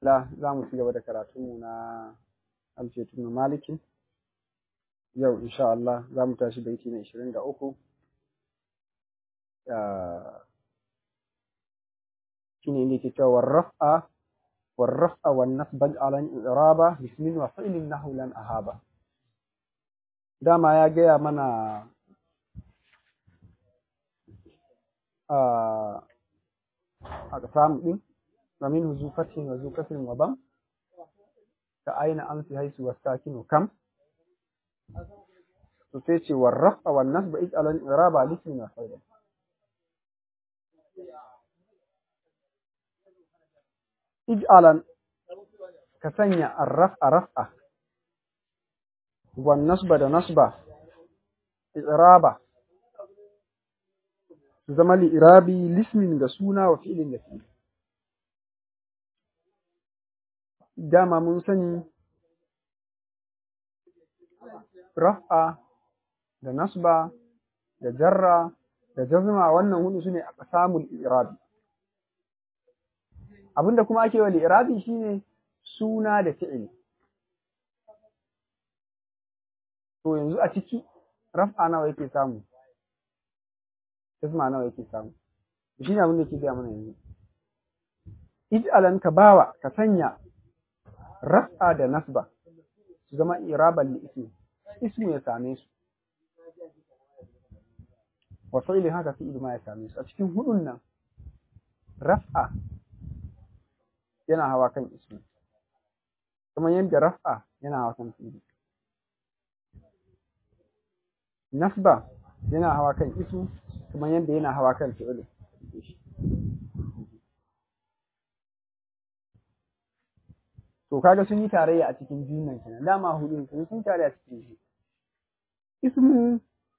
la za mu ci gaba da karatunmu na alfetun malikin yau insha Allah za mu tashi baiti na ishirin da uku shine inda yake cewa warraf'a warraf'a wan nasbaj ala iraba bismin wa fi'lin nahu lan ahaba dama ya gaya mana a samu din ومنه ذو فتح وذو كسر وضم كأين أمس حيث والساكن كم تسيتي والرفع والنصب اجعل الإعراب على اسم وفعل اجعل كسنيا الرفع رفع والنصب ده نصب إعراب زمالي إعرابي لاسم ده سونا وفعل ده فعل dama mun sani raf'a da nasba da jarra da jazma wannan hudu sune a samun irabi abinda kuma ake wa irabi shine suna da fi'il to yanzu a ciki raf'a nawa yake samu jazma nawa yake samu shine abin da yake gaya mana yanzu ij'alan ka bawa ka sanya raf'a da nasba su zama iraban li ismi ismu ya same su wa fi'li haka fi'il ma ya same su a cikin hudun nan raf'a yana hawa kan ismu kuma yadda raf'a yana hawa kan fi'ili nasba yana hawa kan ismu kuma yadda yana hawa kan fi'ili to kaga sun yi tarayya a cikin biyun nan kenan dama hudu sun sun tarayya a cikin shi ismu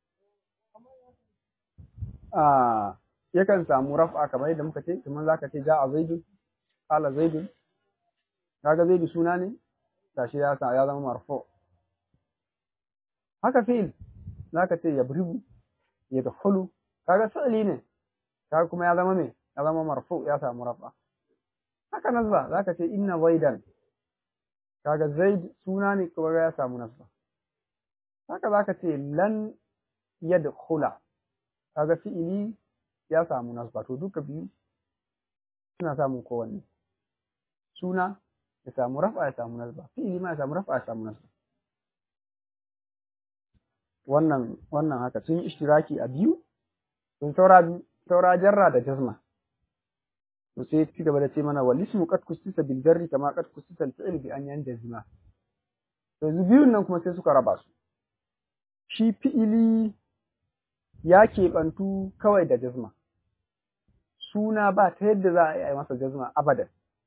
a yakan samu raf'a kamar yadda muka ce kamar zaka ce ja'a zaidun qala zaidun kaga zaidu suna ne tashi ya sa ya zama marfu haka fi'il zaka ce yabribu yadkhulu kaga fi'li ne kaga kuma ya zama me ya zama marfu ya samu raf'a haka nazba zaka ce inna zaidan kaga zaid suna ne kuma ya samu nasba haka zaka ce lan yadkhula kaga fi'ili ya samu nasba to duka biyu suna samun kowanne suna ya samu rafa ya samu nasba fi'ili ma ya samu rafa ya samu nasba wannan wannan haka sun yi ishtiraki a biyu sun saura saura jarra da jazma to sai ci gaba da ce mana wal ismu qad kusisa bil jarri kama qad kusisa al fi'l bi an yanjazima to yanzu biyun nan kuma sai suka raba su shi fi'ili ya keɓantu kawai da jazma suna ba ta yadda za a yi masa jazma abadan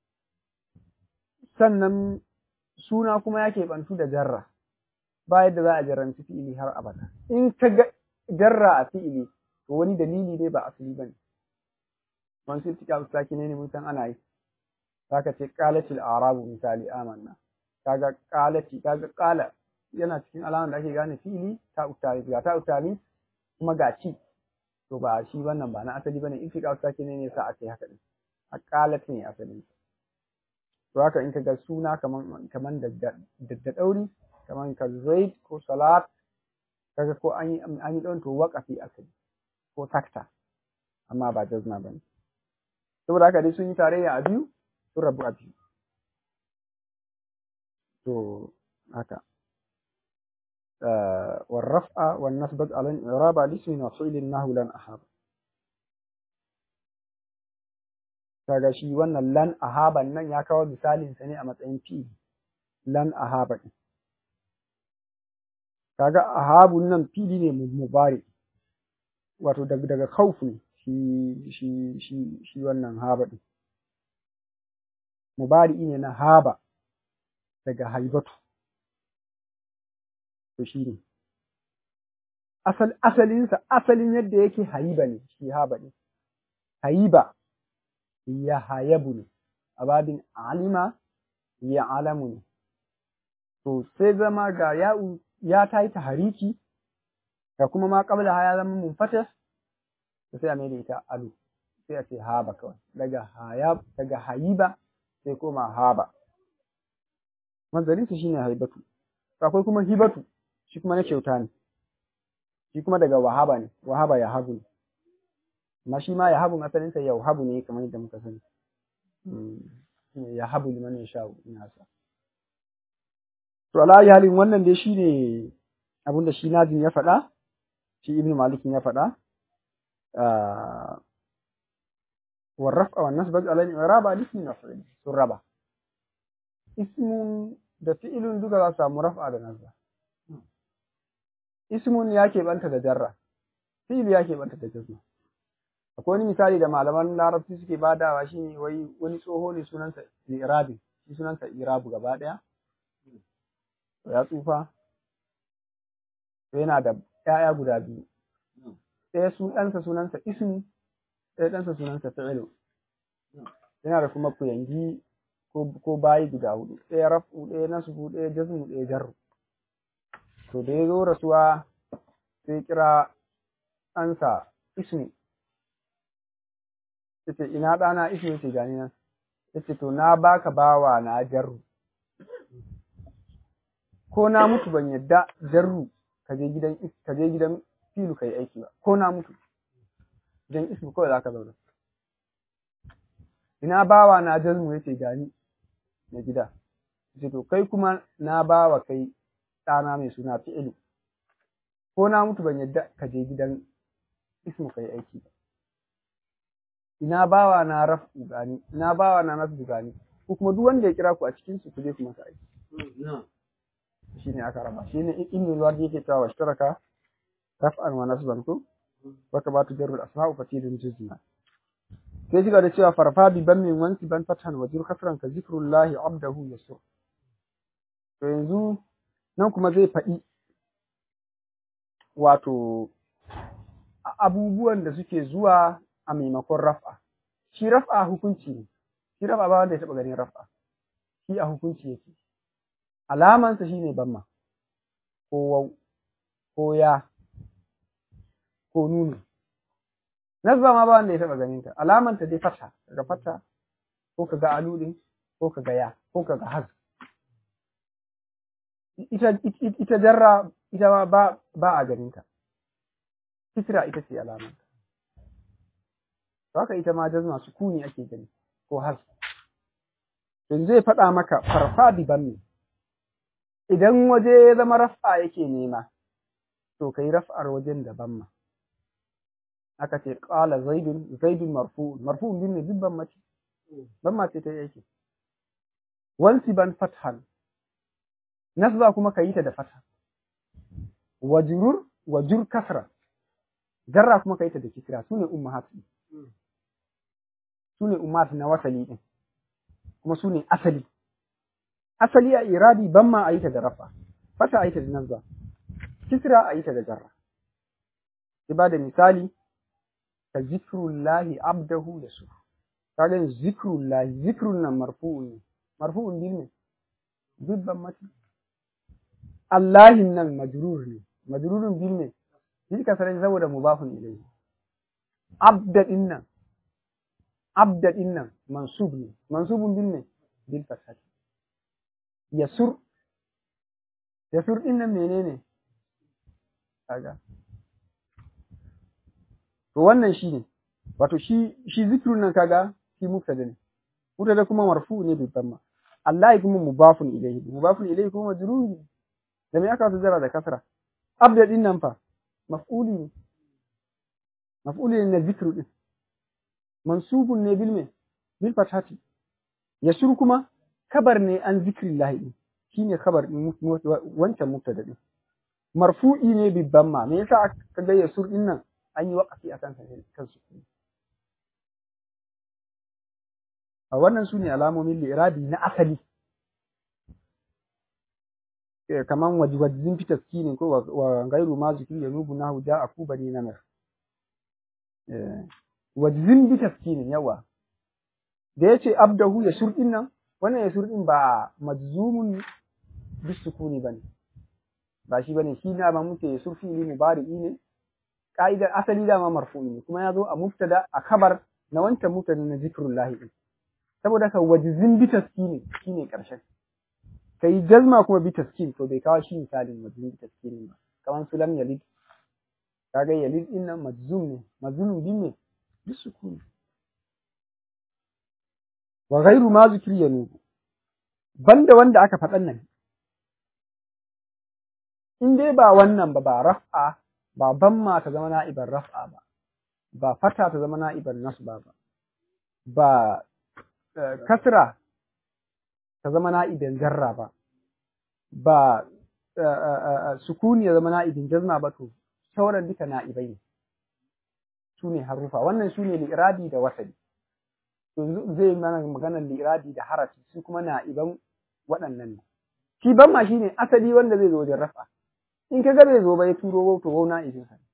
sannan suna kuma ya keɓantu da jarra ba yadda za a jarranci fi'ili har abada in ka ga jarra a fi'ili to wani dalili ne ba asali ba ne man sai tika saki ne mun san ana yi zaka ce qalatil arabu misali amanna kaga qalati kaga qala yana cikin alaman da ake gane fi'ili ta utari ga ta utari kuma ga ci to ba shi wannan ba na asali bane in tika saki ne ne sa ake haka din a qalat ne asali to haka in kaga suna kaman kaman da da dauri kaman ka zaid ko salat kaga ko an yi an yi don to waqafi asali ko takta amma ba jazma bane saboda haka dai sun yi tarayya a biyu sun rabu a biyu to haka والرفع والنصب على الإعراب لاسم وفعل النحو لن أحاب kaga shi wannan lan ahaban nan ya kawo misalin sa ne a matsayin fi lan ahaba din kaga ahabun nan fili ne mubari wato daga daga khawf ne shi shi shi shi wannan haba din mubari ne na haba daga haibatu to shi ne asal asalinsa asalin yadda yake haiba ne shi haba ne haiba ya hayabu ne ababin alima ya alamu ne to sai zama ga ya ya ta yi tahariki ga kuma ma qabla ya zama munfatas sai a mai da ita alu sai a ce haba kawai daga hayab daga hayiba sai koma haba manzarinsa shine haibatu akwai kuma hibatu shi kuma na kyauta ne shi kuma daga wahaba ne wahaba ya habu ne amma shi ma ya habu asalinsa ya habu ne kamar yadda muka sani ya habu liman ya sha ina sa to ala halin wannan dai shine abinda shi nazim ya faɗa shi ibnu malik ya faɗa والرفع والنصب على الإعراب الاسم مفعول sun raba ismun da fi'ilun duka za su samu raf'a da nasba ismun ya keɓanta da jarra fi'il ya keɓanta da jazma akwai wani misali da malaman larabci suke badawa shi ne wai wani tsoho ne sunansa irabi shi sunansa irabu gaba ɗaya ya tsufa yana da ‘ya'ya guda biyu ɗaya su ɗansa sunansa ismu ɗaya ɗansa sunansa fi'ilu yana da kuma kuyangi ko bayi guda hudu ɗaya rafu ɗaya nasbu ɗaya jazmu ɗaya jarru to da ya zo rasuwa sai kira ɗansa ismi yace ina ɗana ismi yace gani nan yace to na baka bawa na jarru ko na mutu ban yadda jarru ka je gidan ka je gidan filu kai aiki ba ko na mutu gidan ismi kawai zaka zauna ina bawa na jazmu yace gani na gida yace to kai kuma na bawa kai ɗana mai suna fi'ilu ko na mutu ban yadda ka je gidan ismu kai aiki ba ina bawa na rafu gani ina bawa na nasu gani ko kuma duk wanda ya kira ku a cikin su ku je ku masa aiki shine aka raba shine ibn al-wadi yake cewa washtaraka raf'an wa nasban ku wa kama tujarru al-asma'u fatidun juzna sai shiga da cewa farfa bi ban min wansi ban fatan wa jur kasran ka zikrullahi abdahu yasur to yanzu nan kuma zai faɗi wato abubuwan da suke zuwa a maimakon raf'a shi raf'a hukunci ne shi raf'a ba wanda ya taɓa ganin raf'a shi a hukunci yake alamansa shine bamma ko wau ko ya ko nunu nasba ma ba wanda ya taɓa ganin ta alamanta dai fata daga fata ko kaga aludin ko kaga ya ko kaga haz ita ita jarra ita ma ba ba a ganin ta kisra ita ce alamanta haka ita ma jazma sukuni ake gani ko haz yanzu zai faɗa maka farfa bi banni idan waje ya zama raf'a yake nema to kai raf'ar wajen da banma aka ce qala zaidun zaidun marfu'un marfu'un bin ne dubban mace banma ce ta yake wansi ban fathan nasba kuma kayi ta da fatha wajrur wajur kasra jarra kuma kayi ta da kisra sune ummahat sune ummat na wasali din kuma sune asali asali a iradi ban ma a yi ta da rafa fata a yi ta da nazba kisra a yi ta da jarra sai ba da misali ka zikrullahi abdahu da su kaga zikrullahi zikrun nan marfu'un ne marfu'un bil ne dubban mati Allahin nan majrur ne majrurun bil ne bil kasara saboda mubafun ilayhi abda din nan abda din nan mansub ne mansubun bil ne bil fathati yasur yasur din nan menene kaga to wannan shine wato shi shi zikrun nan kaga shi mubtada ne mubtada kuma marfu ne bi dhamma Allah kuma mubafun ilayhi mubafun ilayhi kuma majrur da me aka zara da kasra abda din nan fa maf'uli ne maf'uli ne na zikru din mansubun ne bil me bil fathati yasur kuma kabar ne an zikrillahi din shine kabar din wancan mubtada din marfu'i ne bi dhamma me yasa aka ga yasur din nan an yi waƙafi a kansa ne kansu a wannan su ne alamomin lirabi na asali kaman wajwajin fi taskini ko wa gairu ma zikri ya nubu nahu ja a kuba ne namar wajzin bi taskinin yawa da yace abdahu ya shurdin nan wannan ya shurdin ba majzumun bis sukuni bane ba shi bane shi na ba muke ya surfi li mubari'i ne ka'idar asali dama marfu'i ne kuma ya zo a mubtada a kabar na wancan mubtada na zikrullahi din saboda ka wajizin bi taskini shine karshen kai jazma kuma bi taskin to bai kawo shi misalin wajizin bi taskini ba kamar su lam yalid kaga yalid din nan majzum ne majzum din ne bi sukuni wa ghairu ma zikri yanubu banda wanda aka faɗan nan in dai ba wannan ba ba raf'a ba bamma ta zama na'iban raf'a ba ba fata ta zama na'iban nasba ba ba kasra ta zama na'ibin jarra ba ba sukuni ya zama na'ibin jazma ba to sauran duka na'ibai ne su ne harufa wannan su ne li'irabi da wasali yanzu zai mana maganar li'irabi da harafi su kuma na'iban waɗannan ne shi ban ma shine asali wanda zai zo wajen rafa in ka ga bai zo ba ya turo to wau na'ibin sa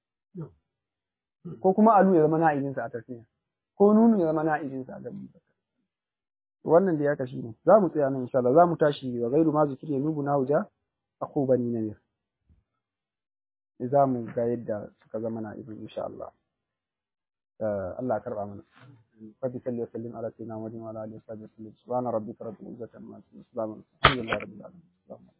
ko kuma alu ya zama na'ibin sa a tafiya ko nunu ya zama na'ibin sa a gaban wannan da ya kashi ne za mu tsaya nan insha Allah za mu tashi wa gairu ma zikir ya nubu na wuja aku bani namir za mu ga yadda suka zama na'ibin insha Allah Allah karba mana فبي صلي وسلم على سيدنا محمد وعلى اله وصحبه وسلم سبحان ربك رب العزه عما يصفون الحمد لله رب العالمين